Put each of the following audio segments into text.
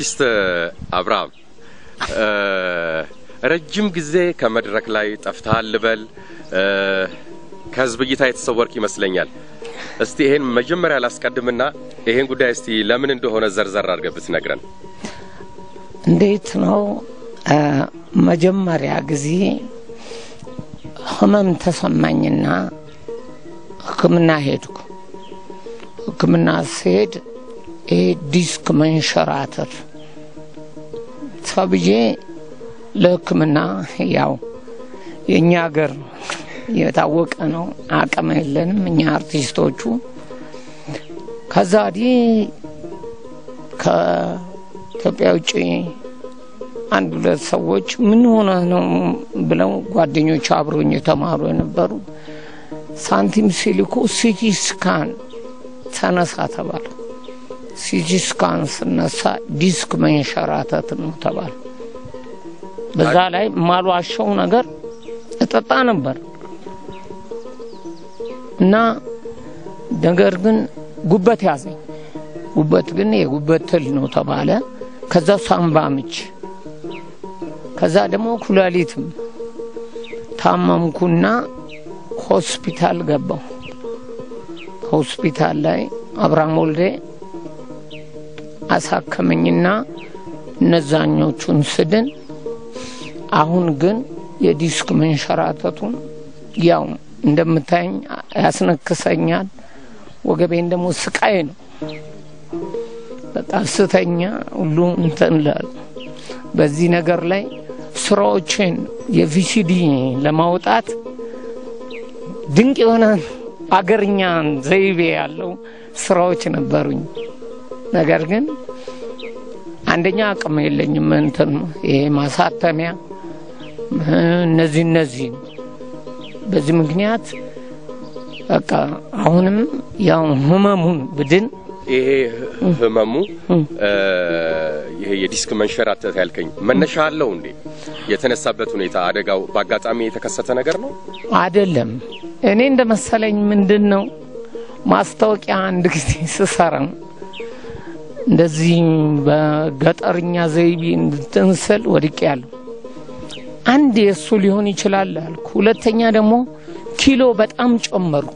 አርቲስት አብርሃም ረጅም ጊዜ ከመድረክ ላይ ጠፍተሃል ልበል፣ ከህዝብ እይታ የተሰወርክ ይመስለኛል። እስቲ ይሄን መጀመሪያ ላስቀድምና ይሄን ጉዳይ እስቲ ለምን እንደሆነ ዘርዘር አድርገህ ብትነግረን። እንዴት ነው መጀመሪያ ጊዜ ህመም ተሰማኝና ሕክምና ሄድኩ። ሕክምና ስሄድ ይሄ ዲስክ መንሸራተት ተብዬ ለሕክምና ያው የእኛ ሀገር የታወቀ ነው፣ አቅም የለንም እኛ አርቲስቶቹ። ከዛ ወዲህ ከኢትዮጵያ ውጭ አንድ ሁለት ሰዎች ምን ሆነ ነው ብለው ጓደኞች አብሮኝ የተማሩ የነበሩ ሳንቲም ሲልኩ ሲቲ ስካን ተነሳ ተባለ። ሲቲ ስካን ስነሳ ዲስክ መንሸራተት ነው ተባለ። በዛ ላይ ማሏሸው ነገር እጠጣ ነበር እና ነገር ግን ጉበት ያዘኝ። ጉበት ግን የጉበት ትል ነው ተባለ። ከዛ ሳምባ ምች፣ ከዛ ደግሞ ኩላሊትም ታመምኩና ሆስፒታል ገባው። ሆስፒታል ላይ አብርሃም ወልዴ አሳከመኝና እነዛኞቹን ስድን። አሁን ግን የዲስክ መንሸራተቱን ያው እንደምታየኝ ያስነክሰኛል። ወገቤን ደግሞ ስቃይ ነው። በቃ ስተኛ ሁሉ እንትን እላለሁ። በዚህ ነገር ላይ ስራዎችን የቪሲዲ ለማውጣት ድንቅ የሆነ አገርኛ ዘይቤ ያለው ስራዎች ነበሩኝ። ነገር ግን አንደኛ አቅም የለኝም። እንትን ይሄ ማሳተሚያ እነዚህ እነዚህ በዚህ ምክንያት በቃ አሁንም ያው ህመሙን ብድን ይሄ ህመሙ ይሄ የዲስክ መንሸራተት ያልከኝ መነሻ አለው እንዴ? የተነሳበት ሁኔታ አደጋው በአጋጣሚ የተከሰተ ነገር ነው አይደለም። እኔ እንደ መሰለኝ ምንድን ነው ማስታወቂያ አንድ ጊዜ ስሰራ እንደዚህ በገጠርኛ ዘይቤ እንድትንስል ወድቄ ያለሁ አንድ የእሱ ሊሆን ይችላል አልኩ። ሁለተኛ ደግሞ ኪሎ በጣም ጨመርኩ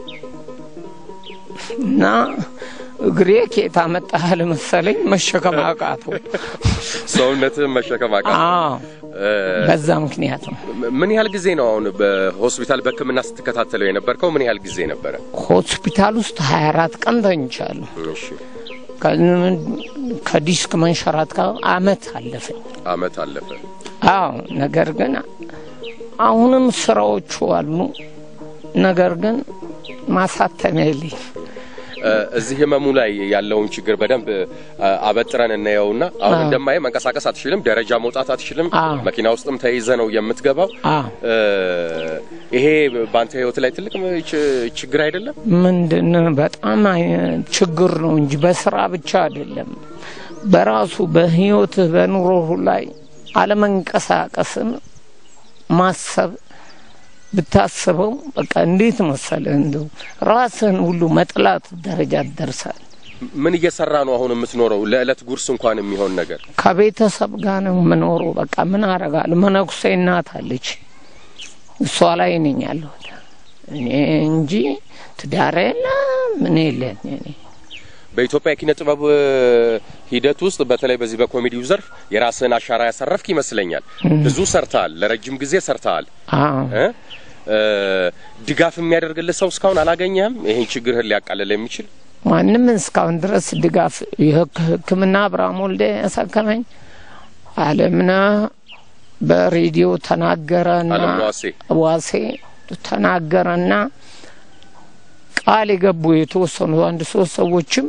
እና እግሬ ኬታ መጣህል መሰለኝ መሸከም አቃተው። ሰውነትህን መሸከም አቃተው። አዎ በዛ ምክንያት ነው። ምን ያህል ጊዜ ነው አሁን በሆስፒታል በሕክምና ስትከታተለው የነበርከው? ምን ያህል ጊዜ ነበረ? ሆስፒታል ውስጥ 24 ቀን ተኝቻለሁ። እሺ፣ ከዲስክ መንሸራት ጋር አመት አለፈኝ። አመት አለፈ። አዎ ነገር ግን አሁንም ስራዎቹ አሉ። ነገር ግን ማሳተሚያ የለኝ። እዚህ ህመሙ ላይ ያለውን ችግር በደንብ አበጥረን እናየውና አሁን እንደማየ መንቀሳቀስ አትችልም፣ ደረጃ መውጣት አትችልም፣ አዎ። መኪና ውስጥም ተይዘ ነው የምትገባው። አዎ ይሄ በአንተ ህይወት ላይ ትልቅ ች- ችግር አይደለም? ምንድን በጣም አይ- ችግር ነው እንጂ በስራ ብቻ አይደለም። በራሱ በህይወትህ በኑሮህ ላይ አለመንቀሳቀስን ማሰብ ብታስበው በቃ እንዴት መሰለህ እንደው ራስህን ሁሉ መጥላት ደረጃ ትደርሳል። ምን እየሰራ ነው አሁን የምትኖረው? ለዕለት ጉርስ እንኳን የሚሆን ነገር ከቤተሰብ ጋር ነው የምኖረው። በቃ ምን አረጋለሁ? መነኩሴ እናት አለች፣ እሷ ላይ ነኝ ያለሁት እኔ እንጂ ትዳር የለ ምን የለን እኔ በኢትዮጵያ የኪነ ጥበብ ሂደት ውስጥ በተለይ በዚህ በኮሜዲው ዘርፍ የራስህን አሻራ ያሳረፍክ ይመስለኛል። ብዙ ሰርተሃል፣ ለረጅም ጊዜ ሰርተሃል። አዎ እ? እ፣ ድጋፍ የሚያደርግልህ ሰው እስካሁን አላገኘህም? ይህን ችግርህን ሊያቃልል የሚችል ማንም እስካሁን ድረስ ድጋፍ የሕክምና አብርሃም ወልዴ ያሳከመኝ አለምነ በሬዲዮ ተናገረና አለም ዋሴ ዋሴ ተናገረና ቃል የገቡ የተወሰኑ አንድ ሶስት ሰዎችም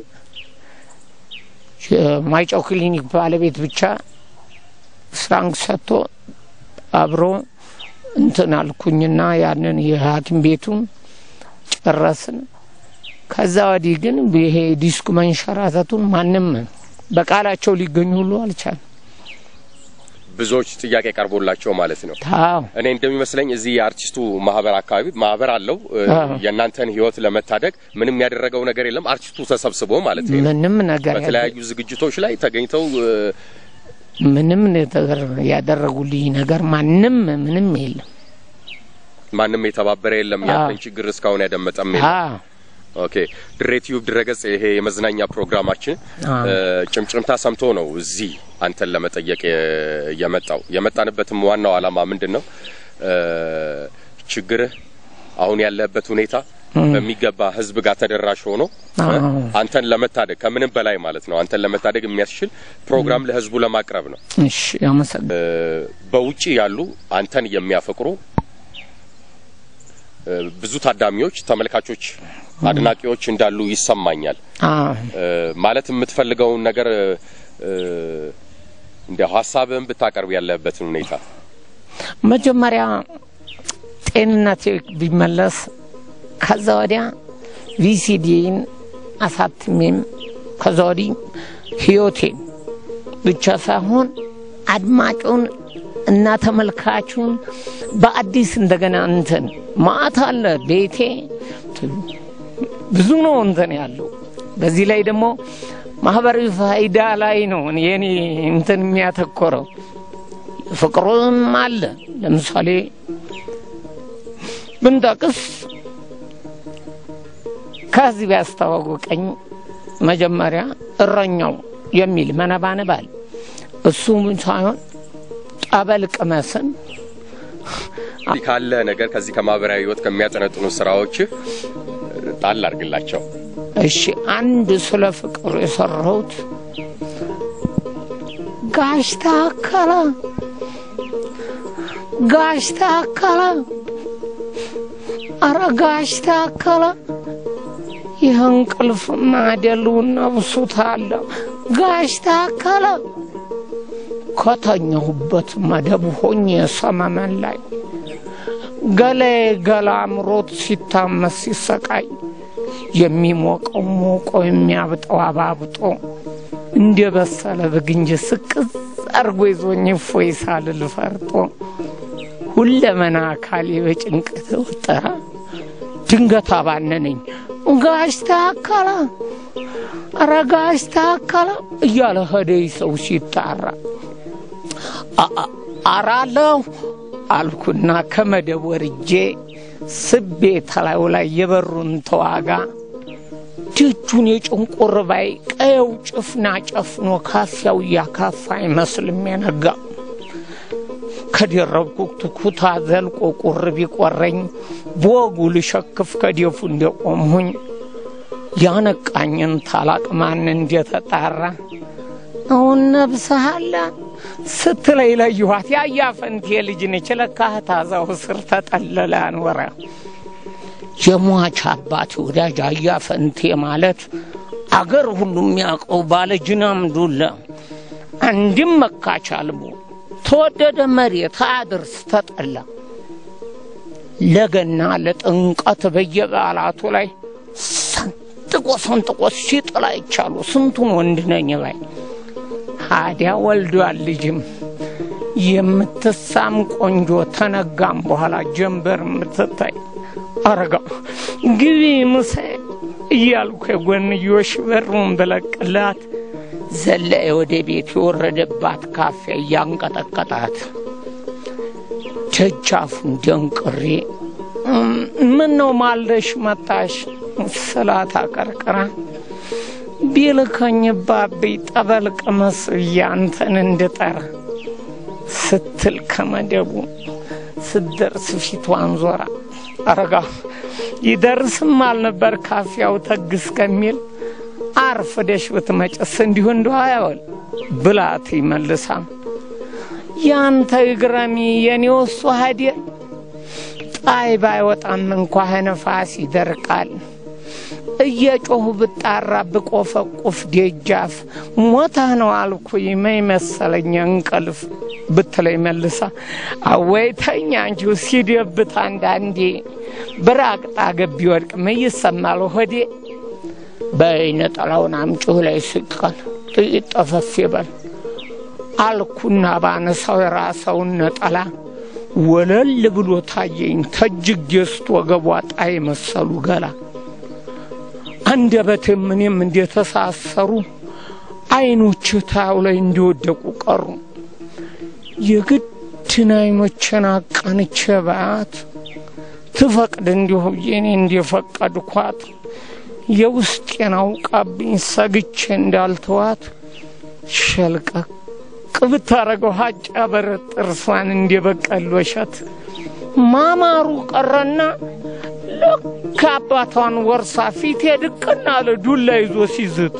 የማይጨው ክሊኒክ ባለቤት ብቻ ፍራንክ ሰጥቶ አብሮ እንትን አልኩኝና ያንን የሐኪም ቤቱን ጨረስን። ከዛ ወዲህ ግን ይሄ ዲስኩ መንሸራተቱን ማንም በቃላቸው ሊገኙ ሁሉ አልቻለም። ብዙዎች ጥያቄ ቀርቦላቸው ማለት ነው። ታው እኔ እንደሚመስለኝ እዚህ የአርቲስቱ ማህበር አካባቢ ማህበር አለው እ፣ አዎ። የእናንተን ህይወት ለመታደግ ምንም ያደረገው ነገር የለም። አርቲስቱ ተሰብስቦ ማለት ነው ምንም ነገር ያለ- በተለያዩ ዝግጅቶች ላይ ተገኝተው እ፣ ምንም ነገር ያደረጉልኝ ነገር ማንም ምንም የለም። ማንም የተባበረ የለም። ያንተን አዎ። ችግር እስካሁን ያደመጠም የለም። አዎ ኦኬ ድሬ ቲዩብ ድረገጽ ይሄ የመዝናኛ ፕሮግራማችን አዎ። እ፣ ጭምጭምታ ሰምቶ ነው እዚህ አንተን ለመጠየቅ የ- የመጣው። የመጣንበትም ዋናው ዓላማ ምንድን ነው? እ፣ ችግርህ አሁን ያለህበት ሁኔታ በሚገባ ህዝብ ጋር ተደራሽ ሆኖ እ፣ አዎ። አንተን ለመታደግ ከምንም በላይ ማለት ነው አንተን ለመታደግ የሚያስችል ፕሮግራም ለህዝቡ ለማቅረብ ነው። እሺ አመሰግናለሁ። እ፣ በውጪ ያሉ አንተን የሚያፈቅሩ እ፣ ብዙ ታዳሚዎች፣ ተመልካቾች፣ አድናቂዎች እንዳሉ ይሰማኛል። አዎ እ፣ ማለት የምትፈልገውን ነገር እ፣ እንዲያው ሀሳብህን ብታቀርብ ያለህበትን ሁኔታ መጀመሪያ ጤንነቴ ቢመለስ ከዛ ወዲያ ቪሲዲን አሳትሜም ከዛ ወዲህ ህይወቴን ብቻ ሳይሆን አድማጩን እና ተመልካቹን በአዲስ እንደገና እንትን ማአት አለ ቤቴ ብዙ ነው እንትን ያለው። በዚህ ላይ ደግሞ ማህበራዊ ፋይዳ ላይ ነው የኔ እንትን የሚያተኮረው። ፍቅሩም አለ። ለምሳሌ ብንጠቅስ ከዚህ ቢያስተዋወቀኝ መጀመሪያ እረኛው የሚል መነባነባል እሱ ሳይሆን ጠበል ቅመስን እዚህ ካለ ነገር ከዚህ ከማህበራዊ ህይወት ከሚያጠነጥኑ ስራዎች ጣል አድርግላቸው። እሺ አንድ ስለ ፍቅር የሰራሁት ጋሽ ታከለ ጋሽ ታከለ አረ ጋሽ ታከለ ይህ እንቅልፍ ማደሉን ነብሱታለ ጋሽ ታከለ ከተኛሁበት መደብ ሆኜ ሰመመን ላይ ገላዬ ገላ አምሮት ሲታመስ ሲሰቃይ የሚሞቀው ሞቆ የሚያብጠው አባብጦ እንደ በሰለ ብግንጅ ስቅዝ አርጎ ይዞኝ እፎይ ሳልል ፈርጦ ሁለመና አካሌ በጭንቀት ተወጠረ። ድንገት አባነነኝ። ጋሽ ታከለ ኧረ ጋሽ ታከለ እያለ ሄደኝ ሰው ሲጣራ አ- አ- አራለሁ አልኩና ከመደብ ወርጄ ስቤ ተላዩ ላይ የበሩን ተዋጋ ደጁን የጭንቁር ባይ ቀየው ጭፍና ጨፍኖ ካፊያው እያካፋ አይመስልም የነጋ ከደረብኩት ኩታ ዘልቆ ቁር ቢቆረኝ በወጉ ልሸክፍ ከዴፉ እንደቆምሁኝ ያነቃኝን ታላቅ ማን እንደተጣራ አሁን ነብስሃለ ስትለይ ለየኋት ያያ ፈንቴ ልጅ ነች ለካ ታዛው ስር ተጠለለ አንወረ የሟች አባት ወዳጅ አያ ፈንቴ ማለት አገር ሁሉ የሚያውቀው ባለ ጅናም ዱለ አንድም መካች አልቦ ተወደደ መሬት አድርስ ተጠላ ለገና ለጥምቀት በየበዓላቱ ላይ ሰንጥቆ ሰንጥቆ ሲጥላ ይቻሉ ስንቱን ወንድ ነኝ ባይ ታዲያ ወልዷል ልጅም የምትሳም ቆንጆ ተነጋም በኋላ ጀንበር የምትታይ አረጋ ግቢ ምሳ እያልኩ የጎንዮሽ በሩን ብለቅላት ዘላዬ ወደ ቤት የወረደባት ካፌ እያንቀጠቀጣት ደጃፉን ደንቅሬ ምን ነው ማልደሽ መጣሽ ስላት አቀርቅራ ቢልከኝ ባብይ ጠበል ቅመስ እያንተን እንድጠራ ስትል ከመደቡ ስትደርስ ፊቷን ዞራ አረጋ ይደርስም አልነበር ካፊያው ተግስ ከሚል አርፍደሽ ብትመጭስ እንዲሁ እንዲሁ አያወል ብላት ይመልሳ ያንተ እግረሚ የኔ ወሱ ሀዲር ጣይ ባይወጣም እንኳ ነፋስ ይደርቃል እየጮሁ ብጣራ ብቆፈቁፍ ደጃፍ ሞተህ ነው አልኩ ይመኝ መሰለኝ እንቅልፍ ብትለኝ መልሳ አወይተኛ አንቺው ሲደብት አንዳንዴ ብራቅጣ ገቢ ወድቅ ምን ይሰማል ሆዴ በይ ነጠላውን አምጪው ላይ ስቀል ጥይት ጠፈፍ ይበል አልኩና ባነሳው የራሰውን ነጠላ ወለል ብሎ ታየኝ ተጅግ ገዝቶ ወገቧ ጣይ መሰሉ ገላ አንደበቴም እኔም እንደተሳሰሩ አይኖች ታዩ ላይ እንደወደቁ ቀሩ። የግድን አይኖችን አቀንቼ ባያት ትፈቅድ እንዲሁ ብዬኔ እንደፈቀድኳት የውስጤን አውቃብኝ ሰግቼ እንዳልተዋት ሸልቀቅ ብታረገው ሀጫ በረት ጥርሷን እንደበቀል ወሸት ማማሩ ቀረና ልክ አባቷን ወርሳ ፊቴ ድቅና አለ ዱላ ይዞ ሲዝት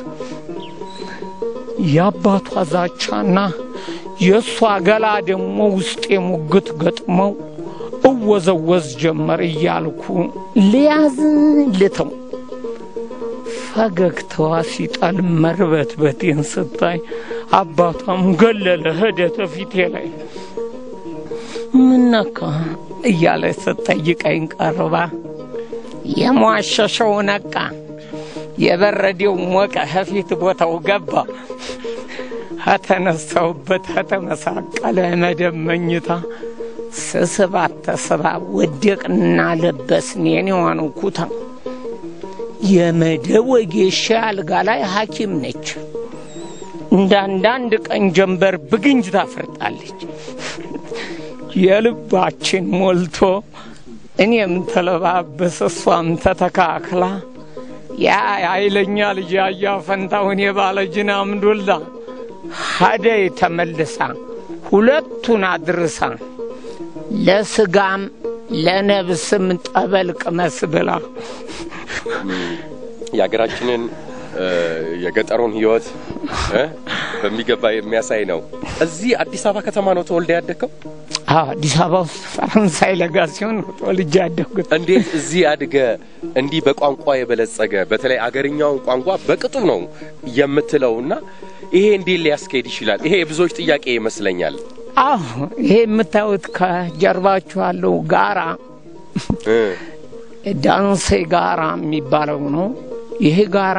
የአባቷ ዛቻና የእሷ ገላ ደግሞ ውስጤ ሙግት ገጥመው እወዘወዝ ጀመር እያልኩ ልያዝ ልተው ፈገግታዋ ሲጣል መርበትበቴን ስታይ አባቷም ገለለ ሄደተ ፊቴ ላይ ምነካ እያለ ስጠይቀኝ ቀርባ የሟሸሸው ነቃ የበረዴው ሞቀ ከፊት ቦታው ገባ ከተነሳውበት ከተመሳቀለ መደብ መኝታ ስስባት ተስባ ወደቅና ለበስን የኔዋን ኩታ የመደብ ወጌሻ አልጋ ላይ ሐኪም ነች። እንደ አንዳንድ ቀን ጀንበር ብግንጅ ታፈርጣለች። የልባችን ሞልቶ እኔም ተለባበስ እሷም ተተካክላ ያ ኃይለኛ ልጅ አያ ፈንታውን የባለ ጅን አምዱላ ሀደይ ተመልሳ ሁለቱን አድርሳ ለስጋም ለነብስም ጠበል ቅመስ ብላ የሀገራችንን የገጠሩን ህይወት በሚገባ የሚያሳይ ነው። እዚህ አዲስ አበባ ከተማ ነው ተወልደ ያደግከው? አዲስ አበባ ውስጥ ፈረንሳይ ለጋ ሲሆን ተወልጄ ያደግኩት። እንዴት እዚህ አድገ እንዲህ በቋንቋ የበለጸገ በተለይ አገርኛውን ቋንቋ በቅጡ ነው የምትለው እና ይሄ እንዴት ሊያስኬድ ይችላል? ይሄ የብዙዎች ጥያቄ ይመስለኛል። አዎ ይሄ የምታዩት ከጀርባችሁ ያለው ጋራ ዳንሴ ጋራ የሚባለው ነው። ይሄ ጋራ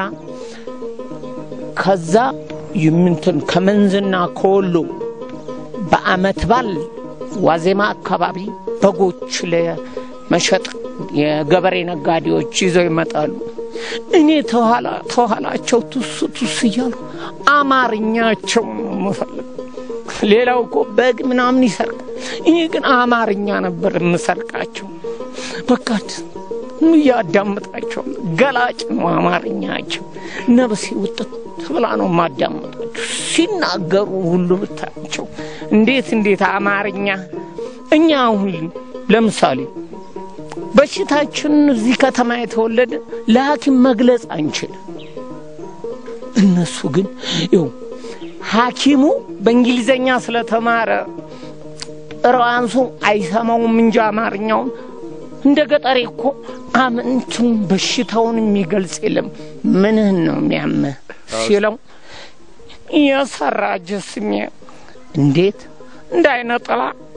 ከዛ ይምንትን ከመንዝና ከወሎ በአመት ባል ዋዜማ አካባቢ በጎች ለመሸጥ የገበሬ ነጋዴዎች ይዘው ይመጣሉ። እኔ ተኋላ ተኋላቸው ቱስ ቱስ እያሉ አማርኛቸው ነው የምፈልግ። ሌላው እኮ በግ ምናምን ይሰርቃል። እኔ ግን አማርኛ ነበር የምሰርቃቸው። በቃ እያዳምጣቸው ገላጭ ነው አማርኛቸው። ነብሴ ውጥት ብላ ነው የማዳምጣቸው። ሲናገሩ ሁሉ ብታቸው እንዴት እንዴት አማርኛ እኛ አሁን ለምሳሌ በሽታችን እዚህ ከተማ የተወለደ ለሐኪም መግለጽ አንችል። እነሱ ግን ይው ሐኪሙ በእንግሊዘኛ ስለተማረ ራሱ አይሰማውም እንጂ አማርኛውን እንደ ገጠሬ እኮ አምንቱን በሽታውን የሚገልጽ የለም። ምንህን ነው የሚያምህ ሲለው የሰራ ጅስሜ እንዴት እንዳይነጥላ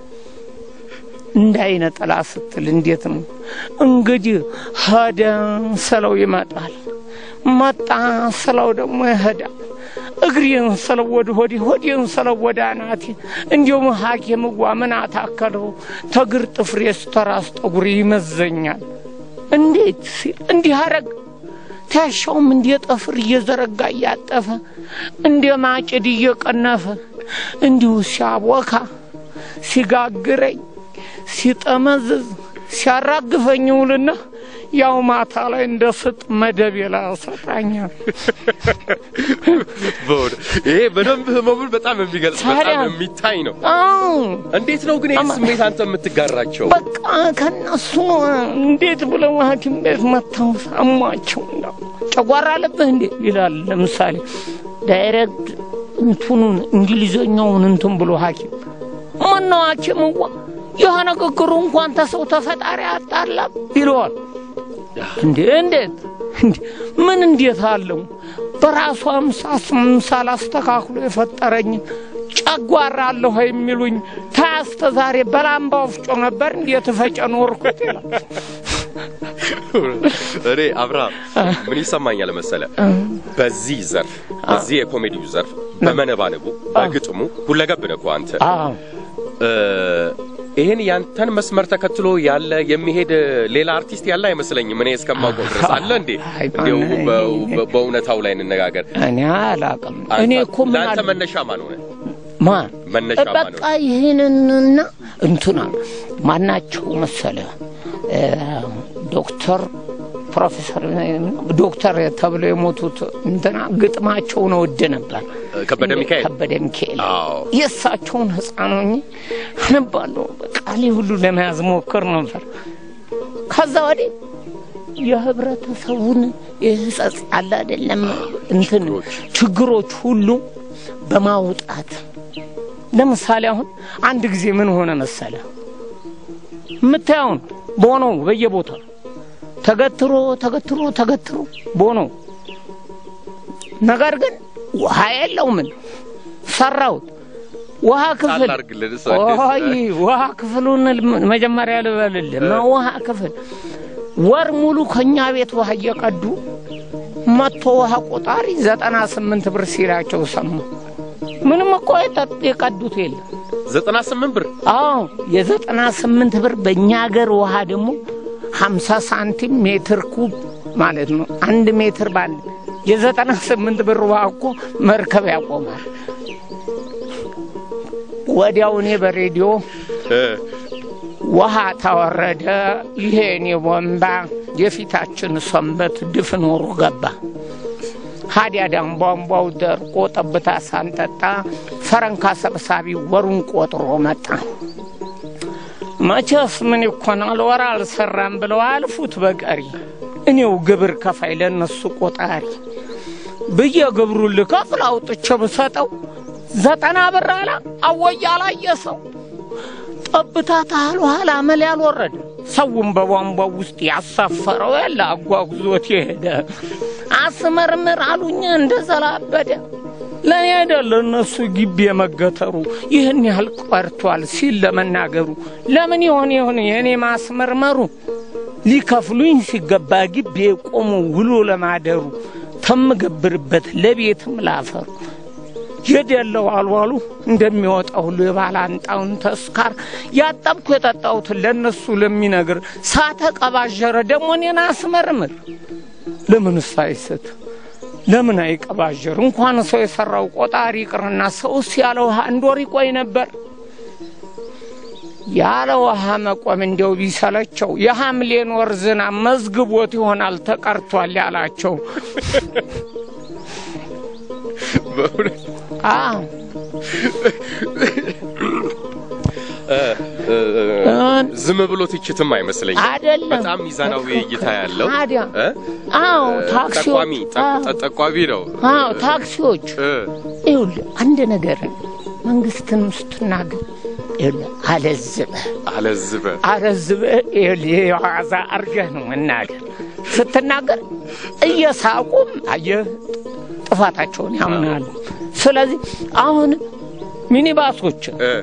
እንዳይነጥላ ስትል እንዴት ነው እንግዲህ ሄደ ስለው ይመጣል፣ መጣ ስለው ደግሞ ይሄዳል። እግሬን ስለው ወደ ሆዴ፣ ሆዴን ስለው ወደ አናቴ። እንዲሁም ሐኪምዋ ምን አታከለው ተግር ጥፍሬ ስተራስ ጠጉር ይመዘኛል። እንዴት ሲል እንዲህ አረግ ታሻውም እንደ ጠፍር እየዘረጋ እያጠፈ እንደ ማጭድ እየቀነፈ እንዲሁ ሲያቦካ ሲጋግረኝ ሲጠመዝዝ ሲያራግፈኝ ውልና ያው ማታ ላይ እንደ ስጥ መደብ ላይ ያሰጣኛል። ይሄ በደንብ ህመሙን በጣም የሚገልጽ በጣም የሚታይ ነው። እንዴት ነው ግን ይህ ስሜት አንተ የምትጋራቸው? በቃ ከነሱ እንዴት ብለው ሐኪም ቤት መጥተው አሟቸው እንደው ጨጓራ አለብህ እንዴ ይላል። ለምሳሌ ዳይሬክት እንትኑን እንግሊዘኛውን እንትን ብሎ ሐኪም ምነው ሐኪምዋ ይህ ንግግሩ እንኳን ተሰው ተፈጣሪ አጣላም ይለዋል። እንዴ እንዴት ምን እንዴት አለው በራሱ አምሳስ ምሳል አስተካክሎ የፈጠረኝ ጨጓራ አለሁ የሚሉኝ ታያስተ ዛሬ በላምባ ወፍጮ ነበር እንዴት ፈጨ ኖርኩት ይላል። እኔ አብርሃም ምን ይሰማኛል መሰለ፣ በዚህ ዘርፍ በዚህ የኮሜዲው ዘርፍ በመነባነቡ በግጥሙ ሁለገብ ነህ እኮ አንተ። አዎ እ፣ ይሄን ያንተን መስመር ተከትሎ ያለ የሚሄድ ሌላ አርቲስት ያለ አይመስለኝም። እኔ እስከማውቀው ድረስ አለ እንዴ? አይ፣ እንዲያው ማን- በ- በ- በእውነታው ላይ እንነጋገር። እኔ አላቅም። እኔ እኮ ምን ለአንተ አለ መነሻ ማን ሆነ? ማን መነሻ ማን በቃ ሆነ? ይህንንና እንትና ማናቸው መሰለ እ፣ ዶክተር ፕሮፌሰር ዶክተር ተብለው የሞቱት እንትና ግጥማቸውን እወድ ነበር። ከበደ ሚካኤል ከበደ ሚካኤል አዎ። የእሳቸውን ሕፃን ሆኜ አነባለሁ። ቃሌ ሁሉ ለመያዝ ሞክር ነበር። ከዛ ወዲህ የህብረተሰቡን የህጸጽ አለ አይደለም እንትን ችግሮች። ችግሮች ሁሉ በማውጣት ለምሳሌ አሁን አንድ ጊዜ ምን ሆነ መሰለ የምታየውን ቦኖ በየቦታው ተገትሮ ተገትሮ ተገትሮ ቦኖ ነገር ግን ውሃ የለው ምን ሰራሁት ውሃ ክፍል ጣል አድርግልን እሷ እንዴት- ኦይ ውሃ ክፍሉን ል- መጀመሪያ ልበልልህ ውሃ ክፍል ወር ሙሉ ከኛ ቤት ውሃ እየቀዱ መቶ ውሃ ቆጣሪ ዘጠና ስምንት ብር ሲላቸው ሰማ ምንም እኮ የጠጥ- የቀዱት የለም ዘጠና ስምንት ብር አዎ የዘጠና ስምንት ብር በእኛ ሀገር ውሃ ደግሞ ሀምሳ ሳንቲም ሜትር ኩብ ማለት ነው። አንድ ሜትር ባንድ የዘጠና ስምንት ብር ውሃ እኮ መርከብ ያቆማል። ወዲያው እኔ በሬዲዮ እ፣ ውሃ ታወረደ፣ ይሄ እኔ ቦምባ የፊታችን ሰንበት ድፍን ወሩ ገባ። ሀዲያዳም ቧንቧው ደርቆ ጠብታ ሳንጠጣ ፈረንካ ሰብሳቢ ወሩን ቆጥሮ መጣ። መቼስ ምን ይኮናል ወር አልሰራም ብለው አልፉት በቀሪ እኔው ግብር ከፋይ ለነሱ ቆጣሪ ብዬ ግብሩን ልከፍል አውጥቼ ብሰጠው ዘጠና ብር አላ አወያ አላየሰው ጠብታ ታህል ኋላ አመል ያልወረደ ሰውን በቧንቧው ውስጥ ያሳፈረው ያለ አጓጉዞት የሄደ አስመርምር አሉኝ እንደ ዘላበደ ለእኔ አይደለ እነሱ ግቢ የመገተሩ ይህን ያህል ቀርቷል ሲል ለመናገሩ ለምን ይሆን ይሆን የእኔ ማስመርመሩ ሊከፍሉኝ ሲገባ ግቢ የቆሙ ውሎ ለማደሩ ተምገብርበት ለቤትም ላፈሩ የደለው አልዋሉ እንደሚወጣ ሁሉ የባላንጣውን ተስካር ያጠብኩ የጠጣሁትን ለእነሱ ለሚነግር ሳተ ቀባዠረ ደግሞ እኔን አስመርምር ለምንስ አይስት ለምን አይቀባዥር? እንኳን ሰው የሰራው ቆጣሪ ይቅርና ሰውስ ያለ ውሃ አንድ ወር ይቆይ ነበር። ያለ ውሃ መቆም እንዲያው ቢሰለቸው የሐምሌን ወር ዝናብ መዝግቦት ይሆናል ተቀርቷል ያላቸው። በእውነት አዎ እ፣ እ፣ ዝም ብሎ ትችትም አይመስለኝም። አይደለም። በጣም ሚዛናዊ እይታ ያለው ታዲያ እ፣ አዎ ጠቋሚ ታክሲዎች ጠ- አዎ፣ ጠ- ጠቋሚ ነው። አዎ ታክሲዎች እ፣ ይኸውልህ አንድ ነገርን መንግስትንም ስትናገር ይኸውልህ አለዝበህ አለዝበ አረዝበህ ይኸውልህ የዋዛ አርገህ ነው መናገር ስትናገር እየሳቁም አየህ ጥፋታቸውን ያምናሉ። ስለዚህ አሁን ሚኒባሶችን እ፣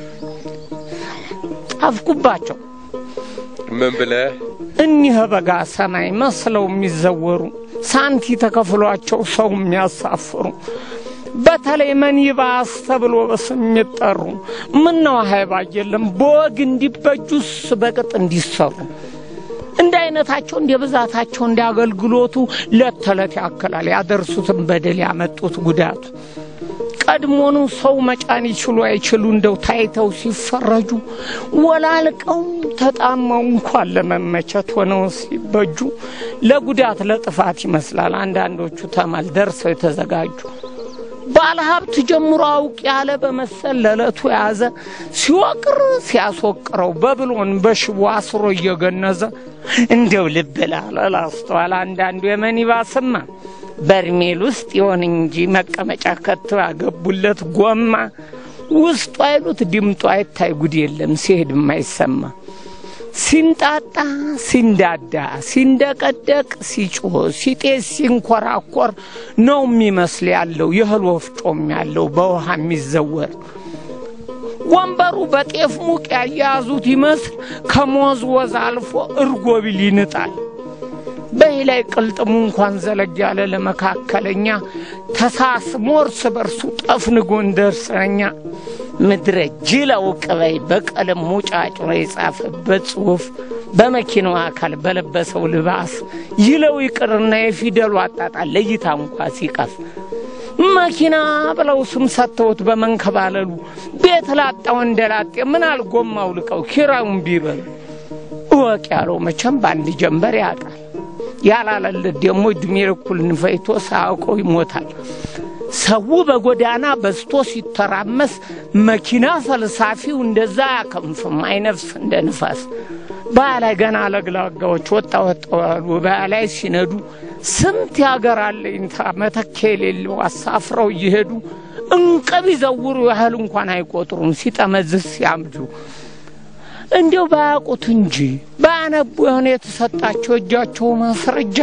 ጣፍኩባቸው። ምን ብለህ እኒህ በጋ ሰማይ መስለው የሚዘወሩ ሳንቲ ተከፍሏቸው ሰው የሚያሳፍሩ በተለይ መኒባስ ተብሎ በስም የሚጠሩ ምን ነው ሀይባ የለም በወግ እንዲበጁስ በቅጥ እንዲሰሩ እንደ አይነታቸው እንደ ብዛታቸው እንደ አገልግሎቱ ለት ተለት ያክላል ያደርሱትን በደል ያመጡት ጉዳቱ ቀድሞኑ ሰው መጫን ይችሉ አይችሉ እንደው ታይተው ሲፈረጁ ወላልቀው ተጣመው እንኳን ለመመቸት ሆነው ሲበጁ ለጉዳት ለጥፋት ይመስላል አንዳንዶቹ ተማል ደርሰው የተዘጋጁ ባለሀብት ጀምሮ አውቅ ያለ በመሰል ለዕለቱ የያዘ ሲወቅር ሲያስወቅረው በብሎን በሽቦ አስሮ እየገነዘ እንደው ልብ ላለ ላስተዋል አንዳንዱ የመኒባስማ በርሜል ውስጥ ይሆን እንጂ መቀመጫ ከተው ያገቡለት ጎማ ውስጡ አይሉት ድምጡ አይታይ ጉድ የለም ሲሄድ የማይሰማ ሲንጣጣ ሲንዳዳ ሲንደቀደቅ ሲጮህ ሲጤስ ሲንኮራኮር ነው የሚመስል ያለው የእህል ወፍጮም ያለው በውሃ የሚዘወር ወንበሩ በጤፍ ሙቅ ያያያዙት ይመስል ከሞዝ ወዝ አልፎ እርጎ ቢል ይንጣል። በይ ላይ ቅልጥሙ እንኳን ዘለግ ያለ ለመካከለኛ ተሳስሞ እርስ በርሱ ጠፍንጎ እንደርሰኛ ምድረ ጅለው ቅበይ በቀለም ሙጫጭሮ የጻፈበት ጽሑፍ በመኪናው አካል በለበሰው ልባስ ይለው ይቅርና የፊደሉ አጣጣል ለእይታ እንኳ ሲቀፍ መኪና ብለው ስም ሰጥተውት በመንከባለሉ ቤት ላጣው እንደላጤ ምን አልጎማው ልቀው ኪራዩን ቢበሉ እወቅ ያለው መቼም በአንድ ጀንበር ያጣል። ያላለለት ደግሞ እድሜ ልኩን ፈይቶ ሳያውቀው ይሞታል። ሰው በጎዳና በዝቶ ሲተራመስ መኪና ፈልሳፊው እንደዛ አያከንፍም፣ አይነፍስ እንደ ንፋስ። በላይ ገና ለግላጋዎች ወጣ ወጣ ያሉ በላይ ሲነዱ ስንት ያገር አለኝታ መተኪያ የሌለው አሳፍረው እየሄዱ እንቅብ ይዘውሩ ያህል እንኳን አይቆጥሩም ሲጠመዝዝ ሲያምጁ። እንዲው ባያውቁት እንጂ ባያነቡ የሆነ የተሰጣቸው እጃቸው ማስረጃ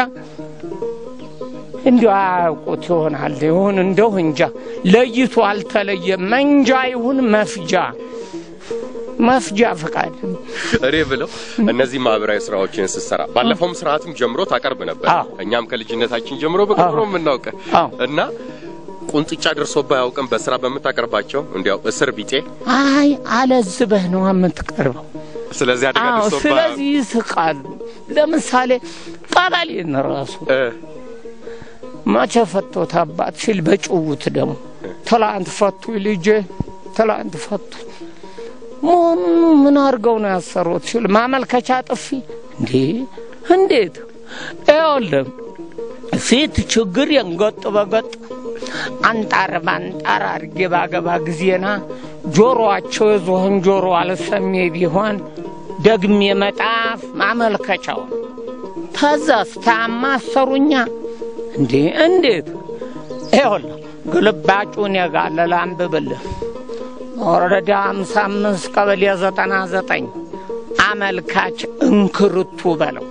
እንዲሁ አያውቁት ይሆናል። ይሁን እንደው እንጃ ለይቶ አልተለየም። መንጃ ይሁን መፍጃ መፍጃ ፈቃድ እኔ ብለው እነዚህ ማህበራዊ ስራዎችን ስትሰራ ባለፈውም ስርዓትም ጀምሮ ታቀርብ ነበር። አዎ። እኛም ከልጅነታችን ጀምሮ በቅርብ ነው የምናውቅ አዎ። እና ቁንጥጫ ደርሶብህ አያውቅም? በስራ በምታቀርባቸው እንዲያው እስር ቢጤ። አይ አለዝበህ ነው የምትቀርበው። ስለዚህ አደጋ አዎ ደርሶብህ ስለዚህ ይስቃሉ። ለምሳሌ ቀበሌን ራሱ እ መቼ ፈቶት አባት ሲል በጭውት ደግሞ ትላንት ፈቱ ልጄ ትላንት ፈቱ ምን ምን አድርገው ነው ያሰሩት ሲል ማመልከቻ ጥፊ እንዴ እንዴት ይኸውልህ ፊት ችግር የንገጥ በገጥ አንጣር ባንጣር አድርጌ ባገባ ጊዜና ጆሮአቸው የዝሆን ጆሮ አልሰሜ ቢሆን ደግሜ መጣፍ ማመልከቻውን ተዛስ ታማ አሰሩኛ እንዴ እንዴት ይኸውልህ ግልባጩን የጋለ ላንብብልህ ወረዳ ሃምሳ አምስት ቀበሌ ዘጠና ዘጠኝ አመልካች እንክርቱ በለው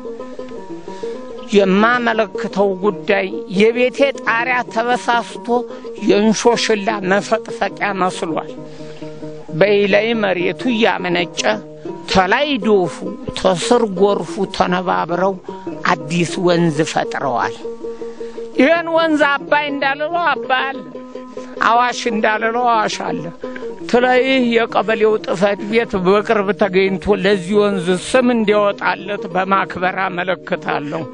የማመለክተው ጉዳይ የቤቴ ጣሪያ ተበሳስቶ የእንሾሽላ መፈቅፈቂያ መስሏል። በይላይ መሬቱ እያመነጨ ተላይ ዶፉ ተስር ጎርፉ ተነባብረው አዲስ ወንዝ ፈጥረዋል። ይህን ወንዝ አባይ እንዳልለው አባይ አለ፣ አዋሽ እንዳልለው አዋሽ አለ። ትለይህ የቀበሌው ጽሕፈት ቤት በቅርብ ተገኝቶ ለዚህ ወንዝ ስም እንዲያወጣለት በማክበር አመለክታለሁ።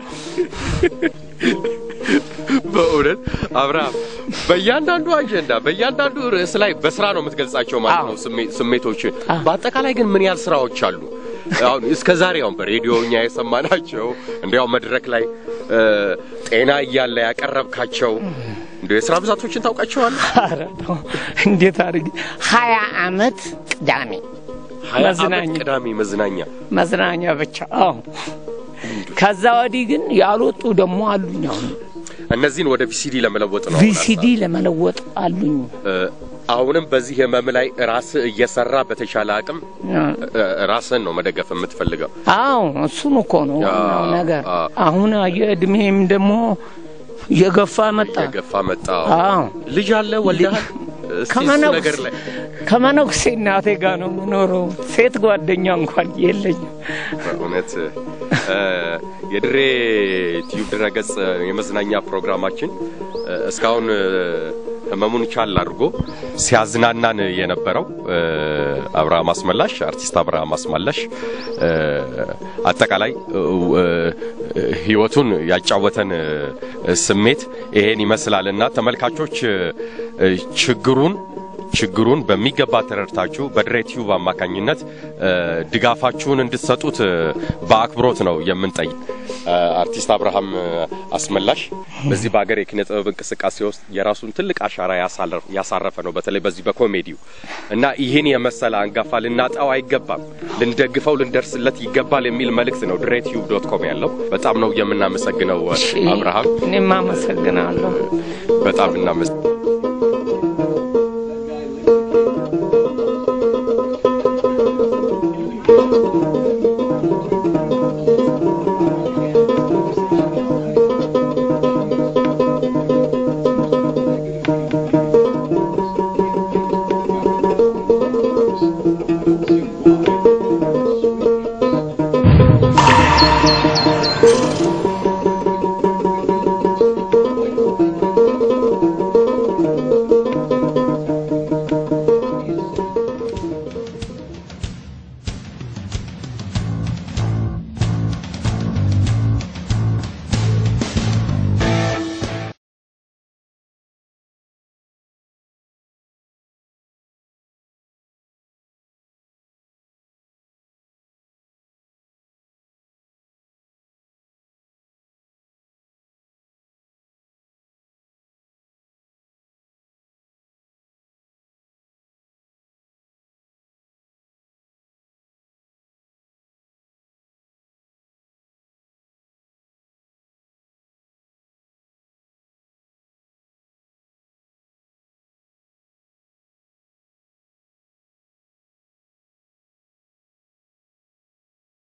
በእውነት አብርሃም በእያንዳንዱ አጀንዳ በእያንዳንዱ ርዕስ ላይ በስራ ነው የምትገልጻቸው ማለት ነው ስሜ- ስሜቶችን። አዎ። በአጠቃላይ ግን ምን ያህል ስራዎች አሉ? አሁን እስከ ዛሬ አሁን በሬዲዮ እኛ የሰማናቸው እንዲያው መድረክ ላይ እ፣ ጤና እያለ ያቀረብካቸው እንዲ የስራ ብዛቶችን ታውቃቸዋለህ? ኧረ ተው፣ እንዴት አድርጌ ሀያ አመት ቅዳሜ ሀያ ዓመት መዝናኛ ቅዳሜ መዝናኛ መዝናኛ ብቻ። አዎ ከዛ ወዲህ ግን ያልወጡ ደግሞ አሉኝ። አሁን እነዚህን ወደ ቪሲዲ ለመለወጥ ነው። ቪሲዲ ለመለወጥ አሉኝ። እ፣ አሁንም በዚህ ህመም ላይ ራስህ እየሰራ በተቻለ አቅም እ፣ ራስህን ነው መደገፍ የምትፈልገው። አዎ እሱን እኮ ነው ዋናው አ- ነገር። አ- አሁን የእድሜም ደግሞ እየገፋ መጣ። የገፋ መጣ። አዎ ልጅ አለ ወልደሃል? እስቲ እሱ ከመነኩሴ ነገር ላይ ከመነኩሴ እናቴ ጋር ነው የምኖረው። ሴት ጓደኛ እንኳን የለኝም። በእውነት እ፣ የድሬ ቲዩብ ድረገጽ የመዝናኛ ፕሮግራማችን እ፣ እስካሁን እ፣ ህመሙን ቻል አድርጎ ሲያዝናናን የነበረው እ፣ አብርሃም አስመላሽ አርቲስት አብርሃም አስመላሽ እ፣ አጠቃላይ እ፣ እ፣ ህይወቱን ያጫወተን እ፣ ስሜት ይሄን ይመስላልና ተመልካቾች እ፣ ችግሩን ችግሩን በሚገባ ተረድታችሁ በድሬ ቲዩብ አማካኝነት እ፣ ድጋፋችሁን እንድትሰጡት እ፣ በአክብሮት ነው የምንጠይቅ። እ፣ አርቲስት አብርሃም እ፣ አስመላሽ በዚህ በሀገር የኪነ ጥበብ እንቅስቃሴ ውስጥ የራሱን ትልቅ አሻራ ያሳለር- ያሳረፈ ነው። በተለይ በዚህ በኮሜዲው እና ይህን የመሰለ አንጋፋ ልናጣው አይገባም፣ ልንደግፈው፣ ልንደርስለት ይገባል የሚል መልእክት ነው ድሬ ቲዩብ ዶት ኮም ያለው። በጣም ነው የምናመሰግነው እ፣ አብርሃም፣ እኔም አመሰግናለሁ። በጣም እናመሰግናለን።